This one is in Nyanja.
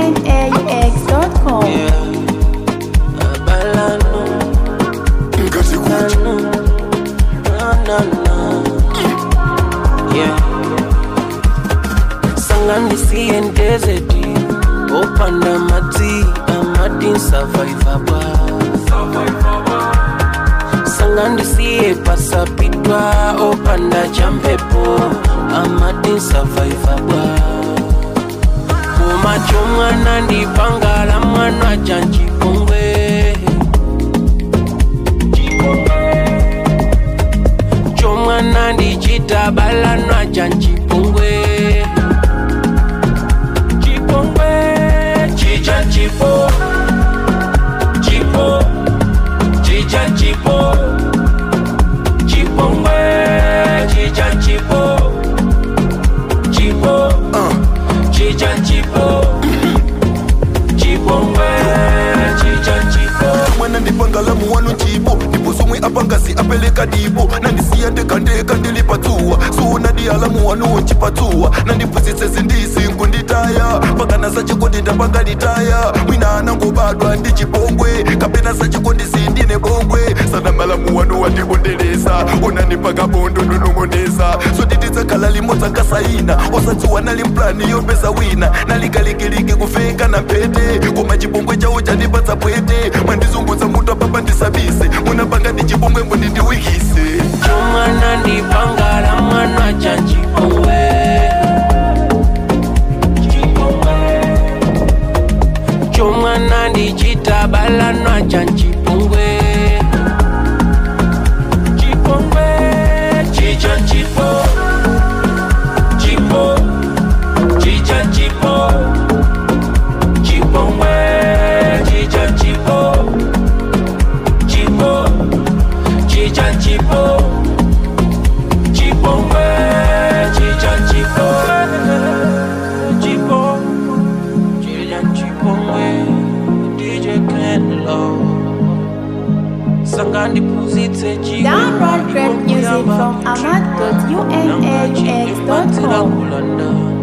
amad.unaux.com. Yeah. Abalano, ngati kuti no, no, no. Yeah. Sanganisiye ndezeti opanda madzi amati survivaba sangandisiye pasapitwa opanda champepo amati survivaba kumacho mwana ndipangala mwana chanchipongwe chomwana ndichitabalanwa chanchipongwe chipongwe chicha chipo chipo chicha chipo chipongwe chicha chipo chipo uh, chicha chipo chipongwe chicha chipo mwana ndipangalamu wanu chipo ndipo somwe apangasi apeleka dipo nandisiya ndekandeka ndilipatsuwa suuna dialamu wanu chipatsuwa nandipusitse zindisi nkunditaya pakana sachikondi ndapangalitaya mwina anangobadwa ndi chipongwe kapena sachikondisi ndine bongwe sana malamu wanu wandibondelesa unandipaka bondo ndonong'onesa soditidzakhala limodzi ankasaina osadziwa nali mplani yopeza wina nalikalikiliki kufeka na mpete koma chipongwe chawo chanipatsa pwete mwandizungudza mutu apapa ndisabise munapanga ndi chipongwe mbo ndindiwikise chomwana ndipangala mwana chanchipongwe chomwana ndichitabalanwa chanchipongwe chipongwe chicha chipo chipo chicha chipo chipongwe chicha chipo chipo chicha chipo chipongwe chicha chipo chipo chicha chipongwe DJ Kenlo Sangandi Puzitse chipo Download great music from amad.unaux.com. Kulanda